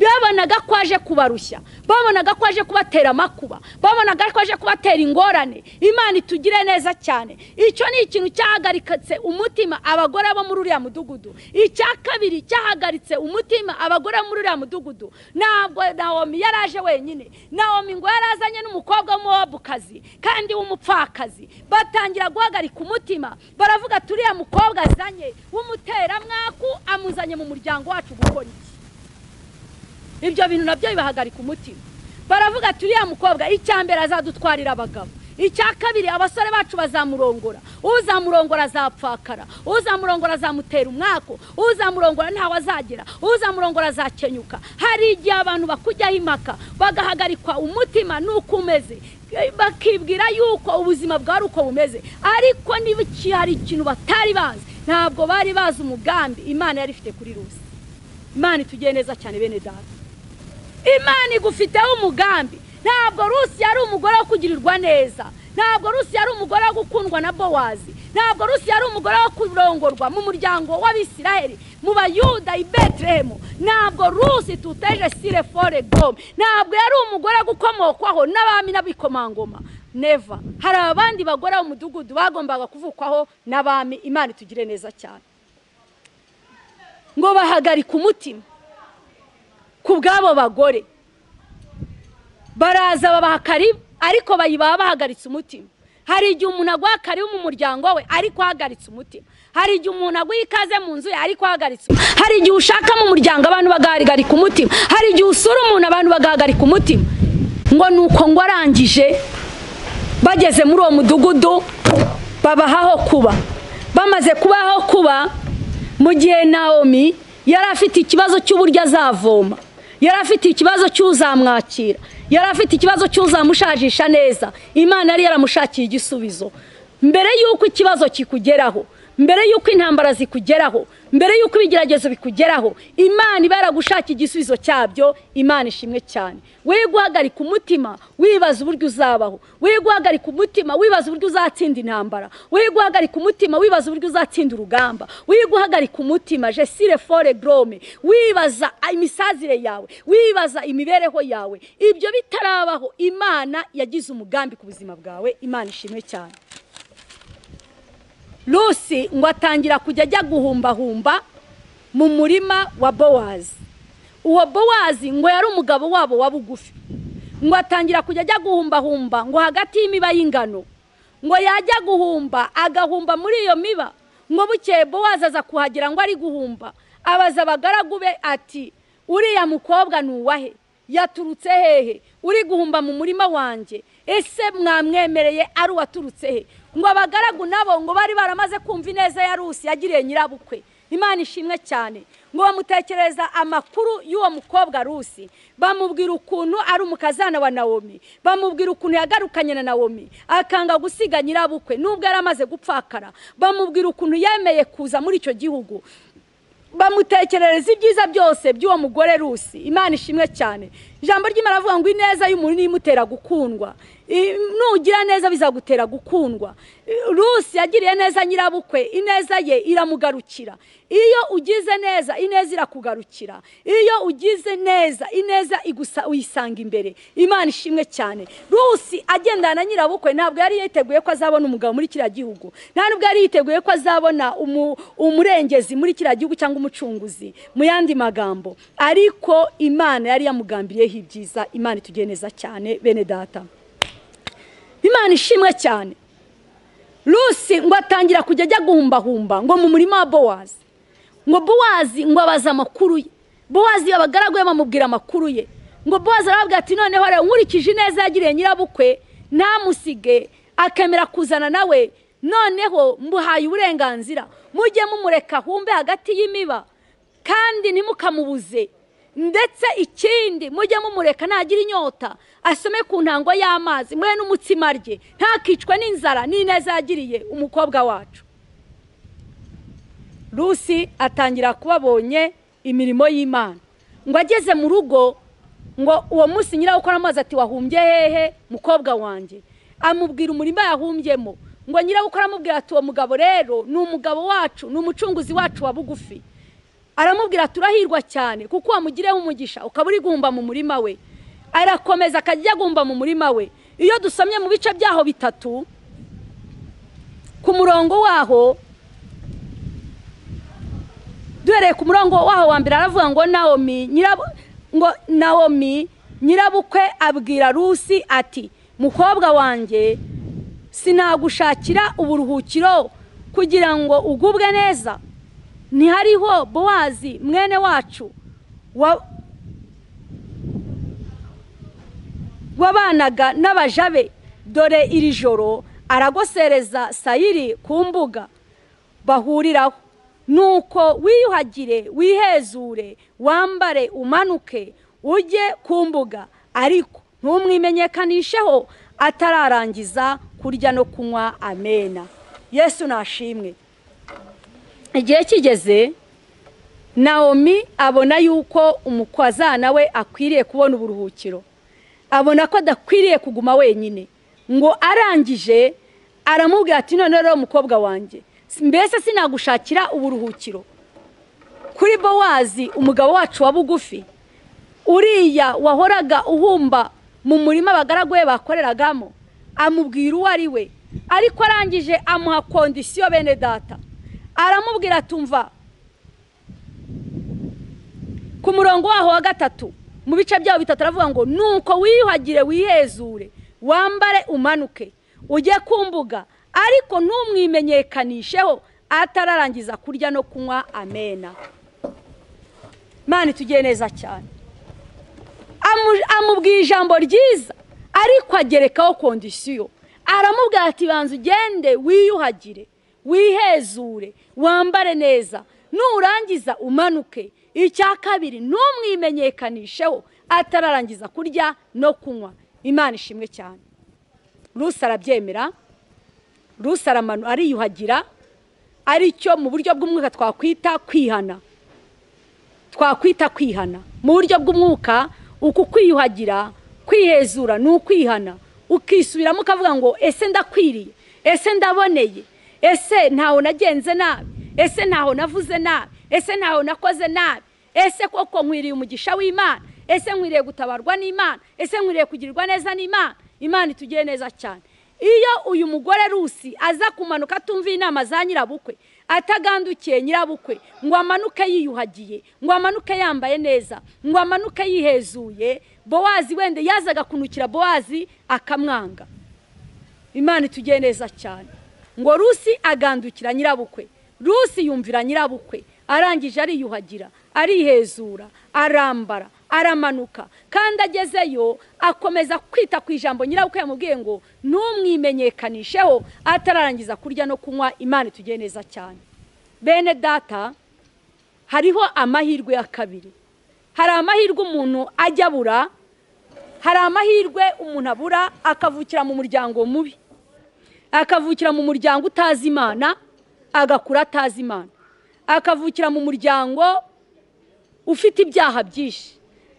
babonaga ko aje kubarushya babonaga ko aje kubatera amakuba babonaga ko aje kubatera ingorane imana itugire neza cyane icyo ni ikintu cyahagaritse umutima abagore bo muri uriya mudugudu icya kabiri cyahagaritse umutima abagore bo muri uriya mudugudu ntabwo nawomi yari aje wenyine nawomi ngo yari azanye n'umukobwa w'umuwabukazi kandi w'umupfakazi batangira guhagarika umutima baravuga turiya mukobwa azanye w'umuteramwaku amuzanye mu muryango wacu gukora iki ibyo bintu nabyo bibahagarika umutima baravuga ati uriya mukobwa icya mbere azadutwarira abagabo icya kabiri abasore bacu bazamurongora uzamurongora azapfakara uzamurongora azamutera umwako uzamurongora ntawe azagera uzamurongora azakenyuka hari igihe abantu bakujyaho impaka bagahagarikwa umutima nuko umeze bakibwira yuko ubuzima bwari uko bumeze ariko niba hari ikintu batari bazi ntabwo bari bazi umugambi imana yari ifite kuri rusi imana itugiye neza cyane bene data imana igufiteho umugambi ntabwo rusi yari umugore wo kugirirwa neza ntabwo rusi yari umugore wo gukundwa na bowazi ntabwo rusi yari umugore wo kurongorwa mu muryango w'abisiraheli mu bayuda i betelehemu ntabwo rusi tuteje sire fore gome ntabwo yari umugore wo gukomokwaho n'abami n'abikomangoma neva hari abandi bagore mu mudugudu bagombaga kuvukwaho n'abami imana itugire neza cyane ngo bahagarike umutima ku bw'abo bagore baraza babaha karibu ariko bayibaha bahagaritse umutima hari igihe umuntu aguha karibu mu muryango we ariko ahagaritse umutima hari igihe umuntu aguha ikaze mu nzu ye ariko ahagaritse umutima hari igihe ushaka mu muryango abantu bagahagarika umutima hari igihe usura umuntu abantu bagahagarika umutima ngo ni uko ngo arangije bageze muri uwo mudugudu babahaho kuba bamaze kubaho kuba mu gihe nawomi yari afite ikibazo cy'uburyo azavoma yari afite ikibazo cy'uzamwakira yari afite ikibazo cy'uzamushajisha neza imana yari yaramushakiye igisubizo mbere y'uko ikibazo kikugeraho mbere y'uko intambara zikugeraho mbere y'uko ibigeragezo bikugeraho imana iba yaragushaka igisubizo cyabyo imana ishimwe cyane we guhagarika umutima wibaza uburyo uzabaho we guhagarika umutima wibaza uburyo uzatsinda intambara we guhagarika umutima wibaza uburyo uzatsinda urugamba we guhagarika umutima jesire fore gorome wibaza imisazire yawe wibaza imibereho yawe ibyo bitarabaho imana yagize umugambi ku buzima bwawe imana ishimwe cyane rusi ngo atangira kujya ajya guhumbahumba mu murima wa bowazi uwo bowazi ngo yari umugabo wabo wa bugufi ngo atangira kujya ajya guhumbahumba ngo hagati y'imiba y'ingano ngo yajya guhumba agahumba muri iyo miba ngo bukeye bowazi aza kuhagera ngo ari guhumba abaza abagaragu be ati uriya mukobwa ni uwahe yaturutse hehe uri guhumba mu murima wanjye ese mwamwemereye ari uwaturutse he ngo abagaragu nabo ngo bari baramaze kumva ineza ya rusi yagiriye nyirabukwe imana ishimwe cyane ngo bamutekereza amakuru y'uwo mukobwa rusi bamubwira ukuntu ari umukazana wa nawomi bamubwira ukuntu yagarukanye na nawomi akanga gusiga nyirabukwe nubwo yari amaze gupfakara bamubwira ukuntu yemeye kuza muri icyo gihugu bamutekerereza ibyiza byose by'uwo mugore rusi imana ishimwe cyane ijambo ry'imana avuga ngo ineza y'umuntu niyo imutera gukundwa nugira neza bizagutera gukundwa rusi yagiriye neza nyirabukwe ineza ye iramugarukira iyo ugize neza ineza irakugarukira iyo ugize neza ineza uyisanga imbere imana ishimwe cyane rusi agendana na nyirabukwe ntabwo yari yiteguye ko azabona umugabo muri kiriya gihugu nta nubwo yari yiteguye ko azabona umurengezi muri kiriya gihugu cyangwa umucunguzi mu yandi magambo ariko imana yari yamugambiriyeho ibyiza imana itugiye neza cyane bene data imana ishimwe cyane rusi ngo atangira kujya ajya guhumbahumba ngo mu murima wa bowazi ngo bowazi ngo abaze amakuru ye bowazi abagaragu be bamubwira amakuru ye ngo bowazi arababwira ati noneho rero nkurikije neza yagiriye nyirabukwe ntamusige akemera kuzana nawe noneho mbuhaye uburenganzira mujye mumureka humbe hagati y'imiba kandi ntimukamubuze ndetse ikindi mujye mumureka ntagira inyota asome ku ntango y'amazi mwe n'umutsima rye ntakicwe n'inzara n'ineza yagiriye umukobwa wacu rusi atangira kubabonye imirimo y'imana ngo ageze mu rugo ngo uwo munsi nyirawukora amazi ati wahumbye hehe mukobwa wanjye amubwira umurima yahumbyemo ngo nyirawukora amubwira ati uwo mugabo rero ni umugabo wacu ni umucunguzi wacu wa bugufi aramubwira turahirwa cyane kuko wamugireho umugisha ukaba uri guhumba mu murima we arakomeza akajya guhumba mu murima we iyo dusomye mu bice byaho bitatu ku murongo waho duhereye ku murongo waho wa mbere aravuga ngo nawomi nyirabukwe abwira rusi ati mukobwa wanjye sinagushakira uburuhukiro kugira ngo ugubwe neza ntihariho bowazi mwene wacu wabanaga n'abajabe dore iri joro aragosereza sayiri ku mbuga bahuriraho nuko wiyuhagire wihezure wambare umanuke ujye ku mbuga ariko ntumwimenyekanisheho atararangiza kurya no kunywa amena yesu nashimwe igihe kigeze nawomi abona yuko umukwazana we akwiriye kubona uburuhukiro abona ko adakwiriye kuguma wenyine ngo arangije aramubwira ati none rero mukobwa wanjye mbese sinagushakira uburuhukiro kuri bowazi umugabo wacu wa bugufi uriya wahoraga uhumba mu murima abagaragu be bakoreragamo amubwira uwo ari we ariko arangije amuha kondisiyo bene data aramubwira atumva ku murongo waho wa gatatu mu bice byabo bitatu aravuga ngo nuko wiyuhagire wiyezure wambare umanuke ujye ku mbuga ariko ntumwimenyekanisheho atararangiza kurya no kunywa amena mani tugiye neza cyane amubwiye ijambo ryiza ariko agerekaho kondisiyo aramubwira ati banza ugende wiyuhagire wihezure wambare neza nurangiza umanuke icya kabiri ntumwimenyekanisheho atararangiza kurya no kunywa imana ishimwe cyane rusi arabyemera rusi ariyuhagira aricyo mu buryo bw'umwuka twakwita kwihana twakwita kwihana mu buryo bw'umwuka uku kwiyuhagira kwihezura ni ukwihana ukisubiramo ukavuga ngo ese ndakwiriye ese ndaboneye ese ntaho nagenze nabi ese ntaho navuze nabi ese ntaho nakoze nabi ese koko nkwiriye umugisha w'imana ese nkwiriye gutabarwa n'imana ese nkwiriye kugirirwa neza n'imana imana itugiye neza cyane iyo uyu mugore rusi aza kumanuka atumva inama za nyirabukwe atagandukiye nyirabukwe ngo amanuke yiyuhagiye ngo amanuke yambaye neza ngo amanuke yihezuye bowazi wenda yazaga kunukira bowazi akamwanga imana itugiye neza cyane ngo rusi agandukira nyirabukwe rusi yumvira nyirabukwe arangije ariyuhagira arihezura arambara aramanuka kandi agezeyo akomeza kwita ku ijambo nyirabukwe yamubwiye ngo ntumwimenyekanisheho atararangiza kurya no kunywa imana itugiye neza cyane bene data hariho amahirwe ya kabiri hari amahirwe umuntu ajya abura hari amahirwe umuntu abura akavukira mu muryango mubi akavukira mu muryango utazi imana agakura atazi imana akavukira mu muryango ufite ibyaha byinshi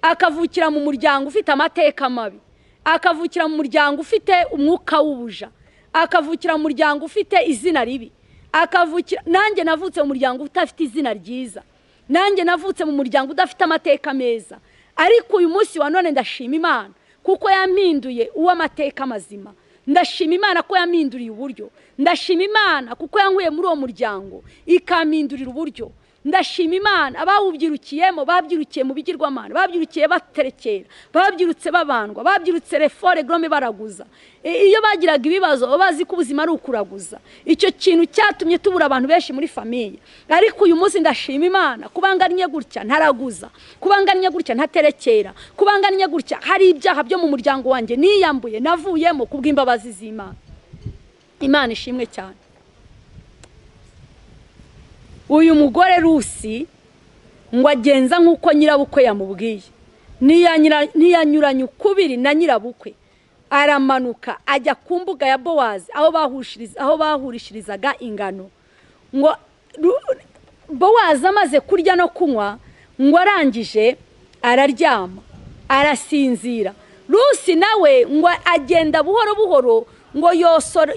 akavukira mu muryango ufite amateka mabi akavukira mu muryango ufite umwuka w'ubuja akavukira mu muryango ufite izina ribi akavukira nanjye navutse mu muryango udafite izina ryiza nanjye navutse mu muryango udafite amateka meza ariko uyu munsi wa none ndashima imana kuko yampinduye uw'amateka mazima ndashima imana ko yampinduriye uburyo ndashima imana kuko yankuye muri uwo muryango ikampindurira uburyo ndashima imana abawubyirukiyemo babyirukiye mu bigirwamana babyirukiye baterekera babyirutse babandwa babyirutse refore gorome baraguza iyo bagiraga ibibazo baba bazi ko ubuzima ari ukuraguza icyo kintu cyatumye tubura abantu benshi muri famiye ariko uyu munsi ndashima imana kubangannye gutya ntaraguza kubangannye gutya ntaterekera kubangannye gutya hari ibyaha byo mu muryango wanjye niyambuye navuyemo kubw'imbabazi z'imana imana ishimwe cyane uyu mugore rusi ngo agenza nk'uko nyirabukwe yamubwiye ntiyanyuranye ukubiri na nyirabukwe aramanuka ajya ku mbuga ya bowazi aho bahurishirizaga ingano ngo bowazi amaze kurya no kunywa ngo arangije araryama arasinzira rusi nawe ngo agenda buhoro buhoro ngo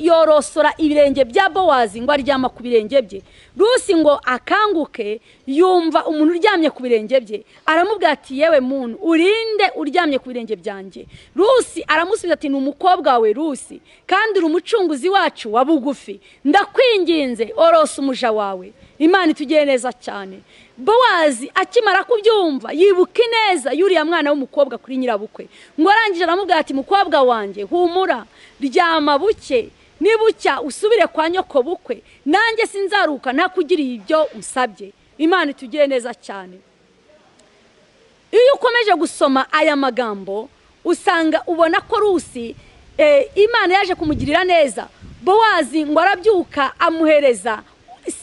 yorosora ibirenge bya bowazi ngo aryama ku birenge bye rusi ngo akanguke yumva umuntu uryamye ku birenge bye aramubwira ati yewe muntu urinde uryamye ku birenge byanjye rusi aramusubiza ati ni umukobwa wawe rusi kandi uri umucunguzi wacu wa bugufi ndakwinginze orose umuja wawe imana itugiye neza cyane bowazi akimara kubyumva yibuka ineza y'uriya mwana w'umukobwa kuri nyirabukwe ngo arangije aramubwira ati mukobwa wanjye humura ryama buke nibucya usubire kwa nyoko bukwe nanjye sinzaruka ntakugiriye ibyo usabye imana itugire neza cyane iyo ukomeje gusoma aya magambo usanga ubona ko rusi imana yaje kumugirira neza bowazi ngo arabyuka amuhereza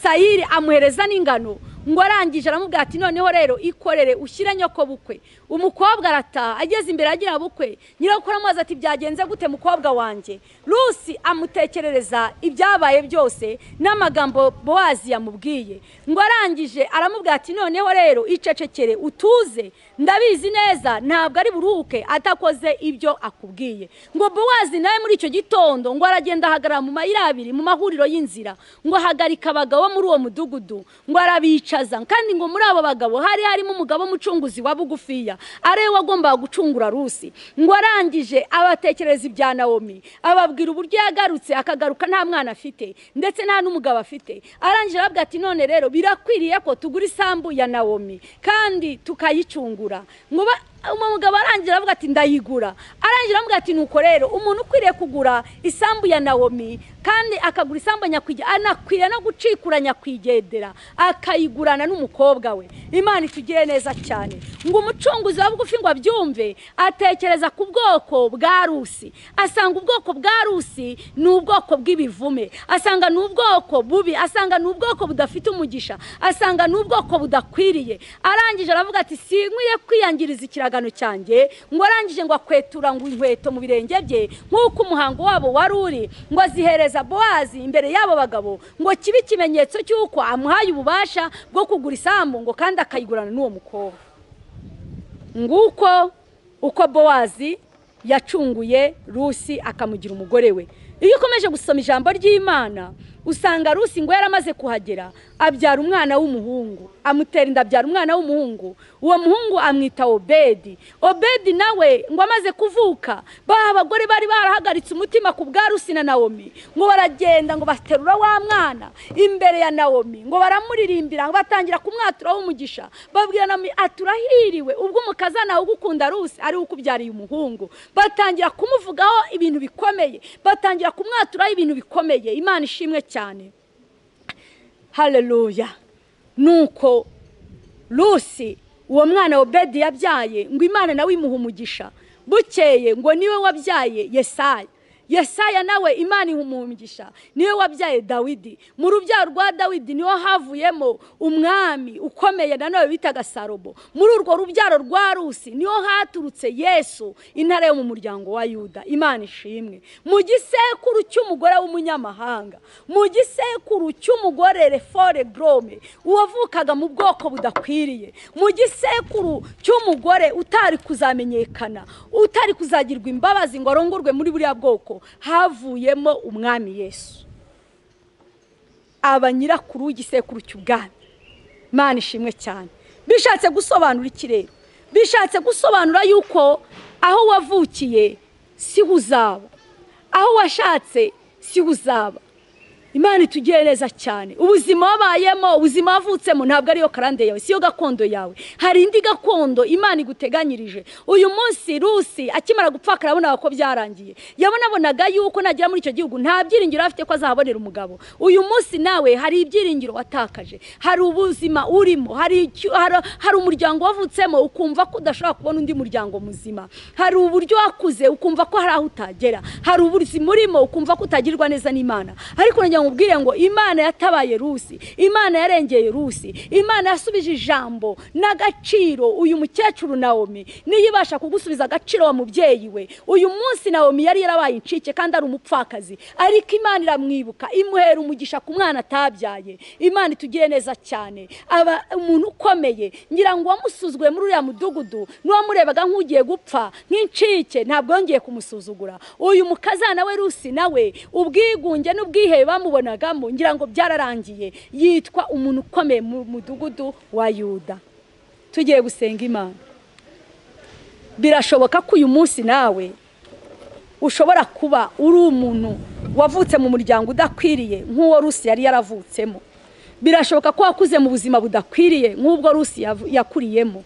sayiri amuhereza n'ingano ngo arangije aramubwira ati noneho rero ikorere ushyire nyoko bukwe umukobwa arataha ageze imbere agira bukwe nyirakuru amazi ati byagenze gute mukobwa wanjye rusi amutekerereza ibyabaye byose n'amagambo bowazi yamubwiye ngo arangije aramubwira ati noneho rero icecekere utuze ndabizi neza ntabwo ari buruhuke atakoze ibyo akubwiye ngo bowazi nawe muri icyo gitondo ngo aragenda ahagarara mu mayira abiri mu mahuriro y'inzira ngo ahagarika abagabo bo muri uwo mudugudu ngo arabicaza kandi ngo muri abo bagabo hari harimo umugabo w'umucunguzi wa bugufiya ariwe wagombaga gucungura rusi ngo arangije abatekereza ibya nawomi ababwira uburyo yagarutse akagaruka nta mwana afite ndetse nta n'umugabo afite arangije arababwira ati none rero birakwiriye ko tugura isambu ya nawomi kandi tukayicungura ngo ba- umugabo arangira avuga ati ndayigura arangira avuga ati nuko rero umuntu ukwiriye kugura isambu ya nawomi kandi akagura isambu ya nyakwigendera anakwiriye no gucikura nyakwigendera akayigurana n'umukobwa we imana itugire neza cyane ngo umucunguzi wa bugufi ngo abyumve atekereza ku bwoko bwa rusi asanga ubwoko bwa rusi ni ubwoko bw'ibivume asanga ni ubwoko bubi asanga ni ubwoko budafite umugisha asanga ni ubwoko budakwiriye arangije aravuga ati sinkwiye kwiyangiriza ikiragano cyanjye ngo arangije ngo akwetura ngo inkweto mu birenge bye nk'uko umuhango wabo wari uri ngo azihereza bowazi imbere y'abo bagabo ngo kibe ikimenyetso cy'uko amuhaye ububasha bwo kugura isambu ngo kandi akayigurana n'uwo mukobwa nguko uko bowazi yacunguye rusi akamugira umugore we iyo ukomeje gusoma ijambo ry'imana usanga rusi ngo yaramaze kuhagera abyara umwana w'umuhungu amutera inda abyara umwana w'umuhungu uwo muhungu amwita obedi obedi nawe ngo amaze kuvuka baha abagore bari barahagaritse umutima ku bwa rusi na nawomi ngo baragenda ngo baterura wa mwana imbere ya nawomi ngo baramuririmbira ngo batangira kumwatura w'umugisha babwira nawomi aturahiriwe ubwo umukazana ugukunda rusi ari we ukubyariye umuhungu batangira kumuvugaho ibintu bikomeye batangira kumwaturaho ibintu bikomeye imana ishimwe cyane haleluya nuko rusi uwo mwana obedi yabyaye ngo imana nawe imuha umugisha bukeye ngo niwe wabyaye yesaya yesaya nawe imana iha umugisha niwe wabyaye dawidi mu rubyaro rwa dawidi niho havuyemo umwami ukomeye nanone bitaga salomo muri urwo rubyaro rwa rusi niho haturutse yesu intara yo mu muryango wa yuda imana ishimwe mu gisekuru cy'umugore w'umunyamahanga mu gisekuru cy'umugore refore borome uwavukaga mu bwoko budakwiriye mu gisekuru cy'umugore utari kuzamenyekana utari kuzagirwa imbabazi ngo arongorwe muri buriya bwoko havuyemo umwami yesu aba nyirakuru w'igisekuru cy'ubwami imana ishimwe cyane bishatse gusobanura iki rero bishatse gusobanura yuko aho wavukiye si ho uzaba aho washatse si ho uzaba imana itugire neza cyane ubuzima wabayemo ubuzima wavutsemo ntabwo ariyo karande yawe siyo gakondo yawe hari indi gakondo imana iguteganyirije uyu munsi rusi akimara gupfa akarabonaga ko byarangiye yabonabonaga yuko nagera muri icyo gihugu nta byiringiro afite ko azahabonera umugabo uyu munsi nawe hari ibyiringiro watakaje hari ubuzima urimo hari icyo- hari- hari umuryango wavutsemo ukumva ko udashobora kubona undi muryango muzima hari uburyo wakuze ukumva ko hari aho utagera hari ubuzima urimo ukumva ko utagirwa neza n'imana ariko nongera nkubwire ngo imana yatabaye rusi imana yarengeye rusi imana yasubije ijambo n'agaciro uyu mukecuru nawomi niyo ibasha kugusubiza agaciro wa mubyeyi we uyu munsi nawomi yari yarabaye incike kandi ari umupfakazi ariko imana iramwibuka imuhera umugisha ku mwana atabyaye imana itugire neza cyane aba umuntu ukomeye ngira ngo uwamusuzuguye muri uriya mudugudu n'uwamurebaga nk'ugiye gupfa nk'incike ntabwo yongeye kumusuzugura uyu mukazana we rusi nawe ubwigunge n'ubwihebe bamubonagamo ngira ngo byararangiye yitwa umuntu ukomeye mu mudugudu wa yuda tugiye gusenga imana birashoboka ko uyu munsi nawe ushobora kuba uri umuntu wavutse mu muryango udakwiriye nk'uwo rusi yari yaravutsemo birashoboka ko wakuze mu buzima budakwiriye nk'ubwo rusi yav- yakuriyemo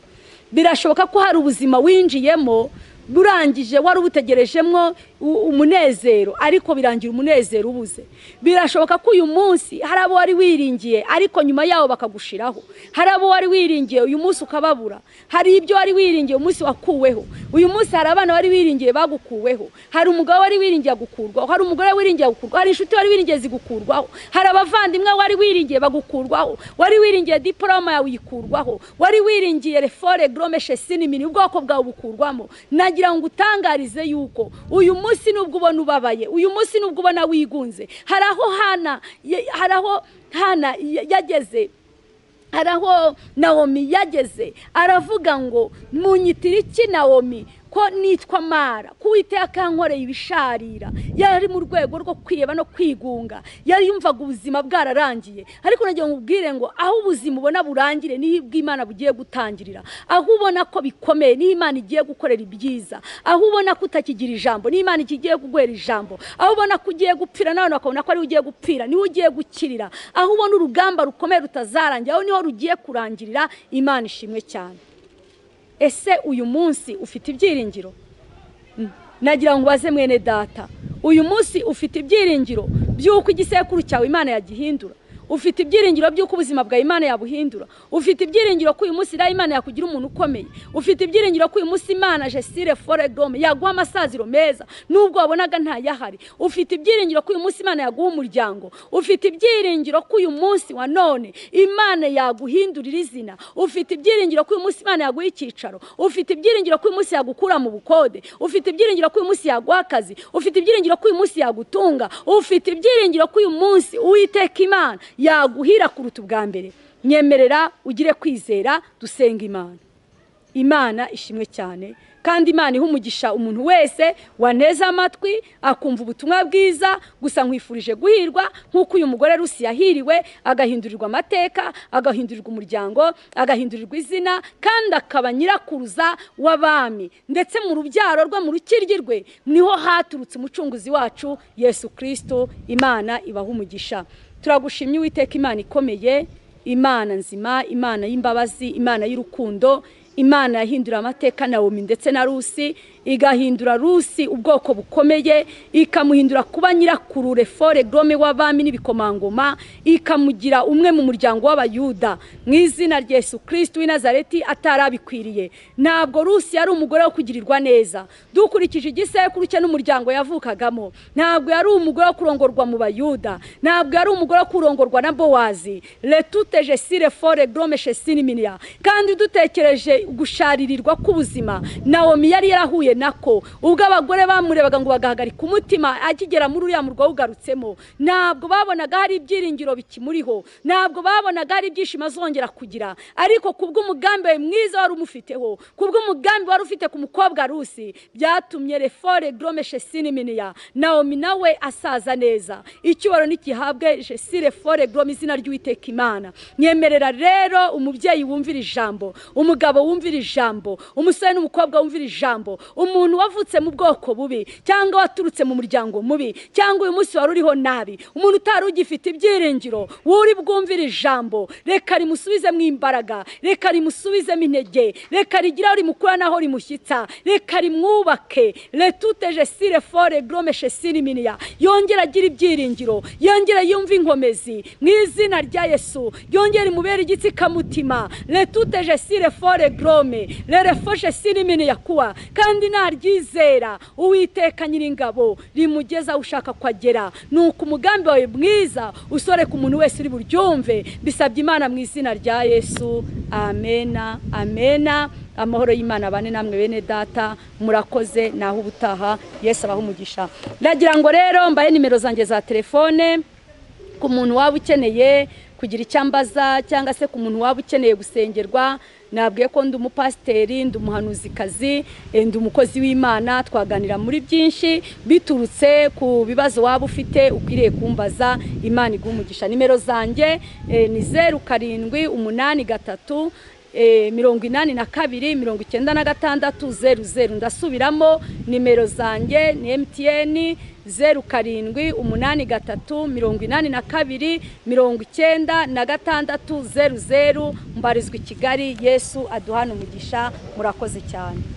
birashoboka ko hari ubuzima winjiyemo burangije wari ubutegerejemo u- umunezero ariko birangira umunezero ubuze birashoboka ko uyu munsi hari abo wari wiringiye ariko nyuma yawo bakagushiraho hari abo wari wiringiye uyu munsi ukababura hari ibyo wari wiringiye umunsi wakuweho uyu munsi hari abana wari wiringiye bagukuweho hari umugabo wari wiringiye gukurwaho hari umugore wiringiye gukurwaho hari inshuti wari wiringiye zigukurwaho hari abavandimwe wari wiringiye bagukurwaho wari wiringiye diporoma yawe uyikurwaho wari wiringiye refore gorome shesinimini ubwoko bwawe bukurwamo nagira ngo utangarize yuko uyu munsi nubwo ubona ubabaye uyu munsi nubwo ubona wigunze hari aho hana ye- hari aho hana ya- yageze hari aho nawomi yageze aravuga ngo munyitire iki nawomi ko nitwa mara ko uwiteka yankoreye ibisharira yari ari mu rwego rwo kwireba no kwigunga yari yumvaga ubuzima bwararangiye ariko nagira ngo ubwire ngo aho ubuzima ubona burangire niho bw'imana bugiye gutangirira aho ubona ko bikomeye niho imana igiye gukorera ibyiza aho ubona ko utakigira ijambo niho imana igiye kuguhera ijambo aho ubona ko ugiye gupfira n'abantu bakabona ko ariwe ugiye gupfira niwe ugiye gukirira aho ubona urugamba rukomeye rutazarangira aho niho rugiye kurangirira imana ishimwe cyane ese uyu munsi ufite ibyiringiro Mm. nagira ngo ubaze mwene data uyu munsi ufite ibyiringiro by'uko igisekuru cyawe imana yagihindura ufite ibyiringiro by'uko ubuzima bwawe imana yabuhindura ufite ibyiringiro ko uyu munsi iriya imana yakugira umuntu ukomeye ufite ibyiringiro ko uyu munsi imana jesire foregome yaguha amasaziro meza nubwo wabonaga ntayahari ufite ibyiringiro ko uyu munsi imana yaguha umuryango ufite ibyiringiro ko uyu munsi wa none imana yaguhindurira izina ufite ibyiringiro ko uyu munsi imana yaguha icyicaro ufite ibyiringiro ko uyu munsi yagukura mu bukode ufite ibyiringiro ko uyu munsi yaguha akazi ufite ibyiringiro ko uyu munsi yagutunga ufite ibyiringiro ko uyu munsi uwiteka imana yaguhira kuruta ubwa mbere nyemerera ugire kwizera dusenga imana imana ishimwe cyane kandi imana iha umugisha umuntu wese waneze amatwi akumva ubutumwa bwiza gusa nkwifurije guhirwa nk'uko uyu mugore rusi yahiriwe agahindurirwa amateka agahindurirwa umuryango agahindurirwa izina kandi akaba nyirakuruza w'abami ndetse mu rubyaro rwe mu rukiryi rwe niho haturutse umucunguzi wacu yesu kirisito imana ibaha umugisha turagushimye uwiteka imana ikomeye imana nzima imana y'imbabazi imana y'urukundo imana yahindura amateka na omi ndetse na rusi igahindura rusi ubwoko bukomeye ikamuhindura kuba nyirakurure fore gorome w'abami n'ibikomangoma ikamugira umwe mu muryango w'abayuda mu izina rya yesu kirisiti w'i nazareti atari abikwiriye ntabwo rusi yari umugore wo kugirirwa neza dukurikije igisekuru cye n'umuryango yavukagamo ntabwo yari umugore wo kurongorwa mu bayuda ntabwo yari umugore wo kurongorwa na bowazi retute jesire fore gorome shesini miniya kandi dutekereje gusharirirwa k'ubuzima nawomi yari yarahuye nako ubwo abagore bamurebaga ngo bagahagarika umutima akigera muri uriya murwa awugarutsemo ntabwo babonaga hari ibyiringiro bikimuriho ntabwo babonaga hari ibyishimo azongera kugira ariko kubw'umugambi we mwiza wari umufiteho kubw'umugambi wari ufite ku mukobwa rusi byatumye refore gorome shesini miniya nawomi nawe asaza neza icyubahiro ntigihabwe jesire fore gorome izina ry'uwiteka imana nyemerera rero umubyeyi wumvira ijambo umugabo wumvira ijambo umusore n'umukobwa wumvira ijambo umuntu wavutse mu bwoko bubi cyangwa waturutse mu muryango mubi cyangwa uyu munsi wari uriho nabi umuntu utari ugifite ibyiringiro wuri bwumvire ijambo reka rimusubizemo imbaraga reka rimusubizemo intege reka rigira aho rimukura n'aho rimushyitsa reka rimwubake retute jesire fore gorome shesire miniya yongere agira ibyiringiro yongere yumve inkomezi mu izina rya yesu yongere imubere igitsikamutima retute jesire fore gorome rerefoshe sirimini yakuwa kandi naryizera uwiteka nyiringabo rimugeza aho ushaka ko agera ni uko umugambi wawe mwiza usoreka umuntu wese uri buryumve bisabye imana mu izina rya yesu amena amena amahoro y'imana bane namwe bene data murakoze naho ubutaha yesu abaha umugisha ndagira ngo rero mbahe nimero zanjye za telefone ku muntu waba ukeneye kugira icyo ambaza cyangwa se ku muntu waba ukeneye gusengerwa nabwiye ko ndi umupasiteri ndi umuhanuzikazi eh, ndi umukozi w'imana twaganira muri byinshi biturutse ku bibazo waba ufite ukwiriye kumbaza imana iguha umugisha nimero zanjye eh, ni zeru karindwi umunani gatatu eh, mirongo inani na kabiri mirongo icyenda na gatandatu zeru zeru ndasubiramo nimero zanjye ni emutiyeni zeru karindwi umunani gatatu mirongo inani na kabiri mirongo icyenda na gatandatu zeru zeru mbarizwa i kigali yesu aduhana umugisha murakoze cyane